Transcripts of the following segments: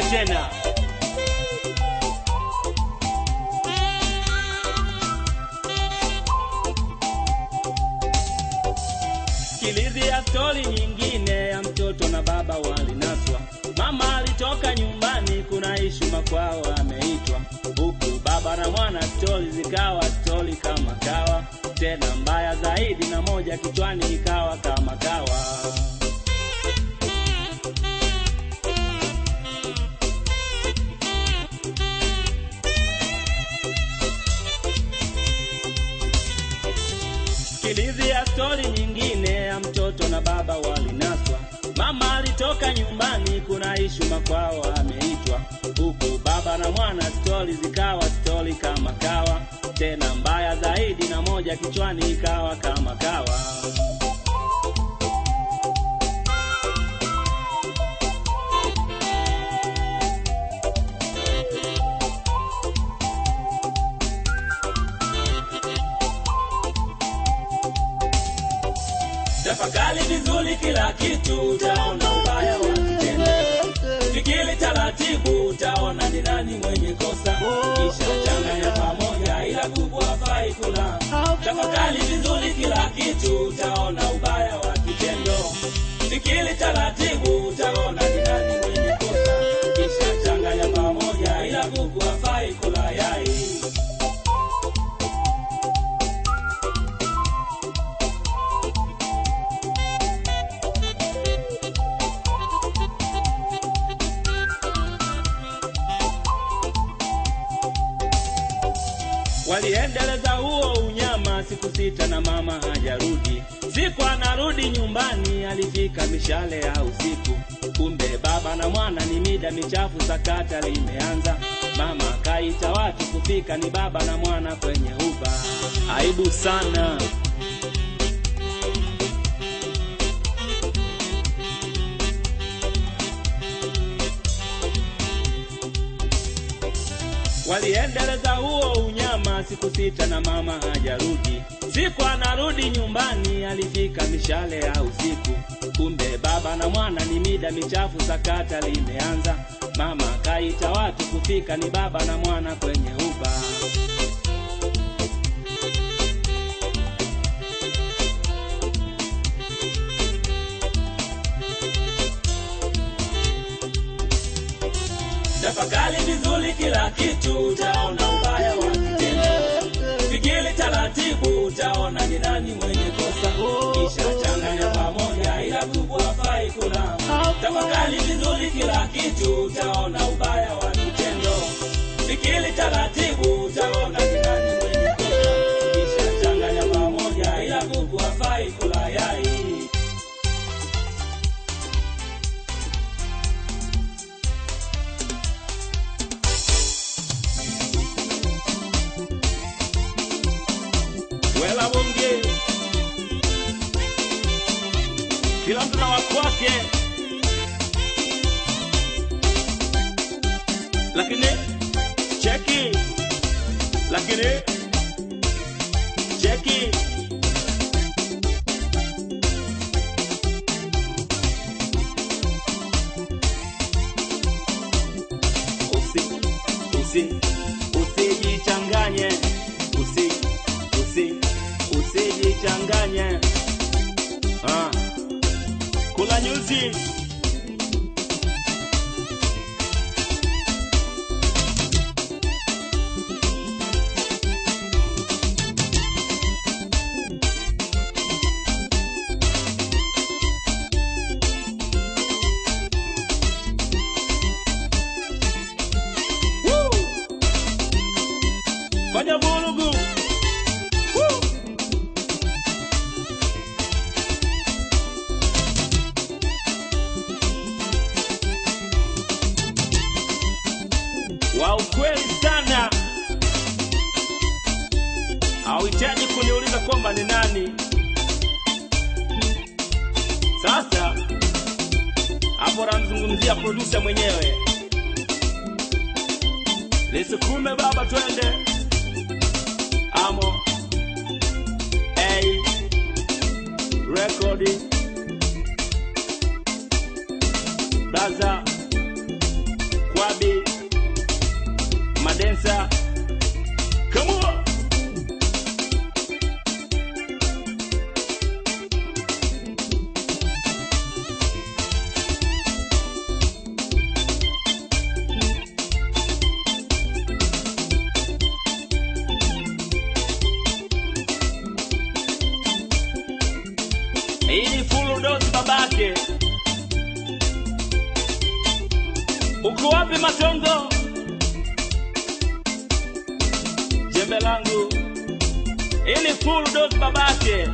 tena. Sikilizia stori nyingine ya mtoto na baba walinaswa. Mama alitoka nyumbani, kuna ishu makwao ameitwa, huku baba na mwana stori zikawa stori kama kawa, tena mbaya zaidi, na moja kichwani ikawa kama kawa. Sikilizia stori nyingine ya mtoto na baba walinaswa. Mama alitoka nyumbani, kuna ishu makwao ameitwa, huku baba na mwana stori zikawa stori kama kawa, tena mbaya zaidi, na moja kichwani ikawa kama kawa. Tafakari vizuri kila kitu, utaona ubaya wa kitendo. Fikiri taratibu, utaona ni nani mwenye kosa, kisha changanya pamoja, ila kuku hafai kula. Tafakari vizuri kila kitu, utaona ubaya wa kitendo. Fikiri taratibu, utaona ni nani mwenye kosa, kisha changanya pamoja, ila kuku hafai kula yai. Waliendeleza huo unyama siku sita na mama hajarudi. Siku anarudi nyumbani, alifika mishale ya usiku. Kumbe baba na mwana ni mida michafu, sakata limeanza. Mama akaita watu kufika, ni baba na mwana kwenye uba. Aibu sana. Waliendeleza huo unyama siku sita na mama hajarudi. Siku anarudi nyumbani, alifika mishale ya usiku. Kumbe baba na mwana ni mida michafu, sakata limeanza. Mama akaita watu kufika, ni baba na mwana kwenye uba. Tafakari vizuri kila kitu, utaona ubaya wa kitendo. Fikiri taratibu, utaona ni nani mwenye kosa, kisha changanya pamoja, ila kuku hafai kula. Tafakari vizuri kila kitu, utaona ubaya wa kitendo. Fikiri taratibu, utaona ni nani mwenye kosa, kisha changanya pamoja, ila kuku hafai kula yai. Wela bonge, kila mtu na wakwake, lakini cheki, lakini cheki. Usi, usi, usijichanganye, usi, usi, usijichanganye. Ah, kula nyuzi. Woo! Fanya vurugu. Woo! wa ukweli sana, hauhitaji kuniuliza kwamba ni nani. Sasa hapo namzungumzia producer mwenyewe. Lisukume baba, twende amo a rekodi blaza dancer. Come on. Hii ni full dose babake. Uko wapi Matongo? Jembe langu. Hii ni full dose babake.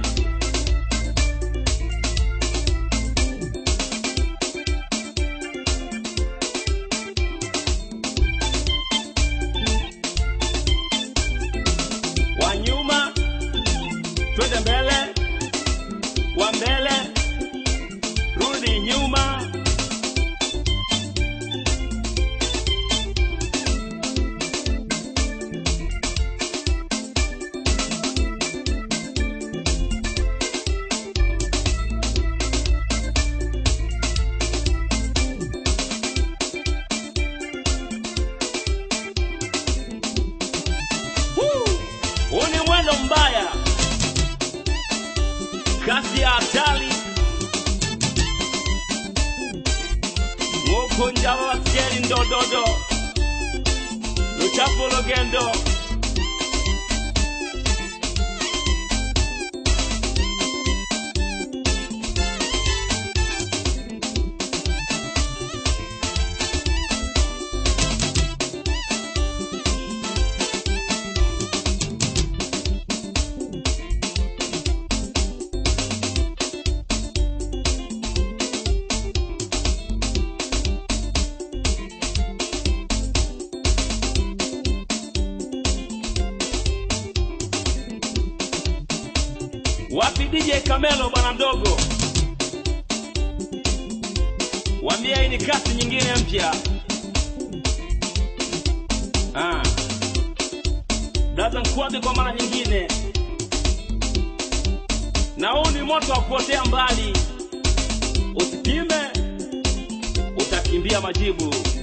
Wa nyuma twende mbele, wa mbele rudi nyuma. Woo! Huu ni mwendo mbaya, kasi ya hatari, mukunja babasyeri ndododo luchafu lugendo wapi DJ Kamelo bwana mdogo, wambia hii ni kasi nyingine mpya. Ah. Dada Nkwabi kwa mara nyingine, na huu ni moto wa kuotea mbali, usipime utakimbia majibu.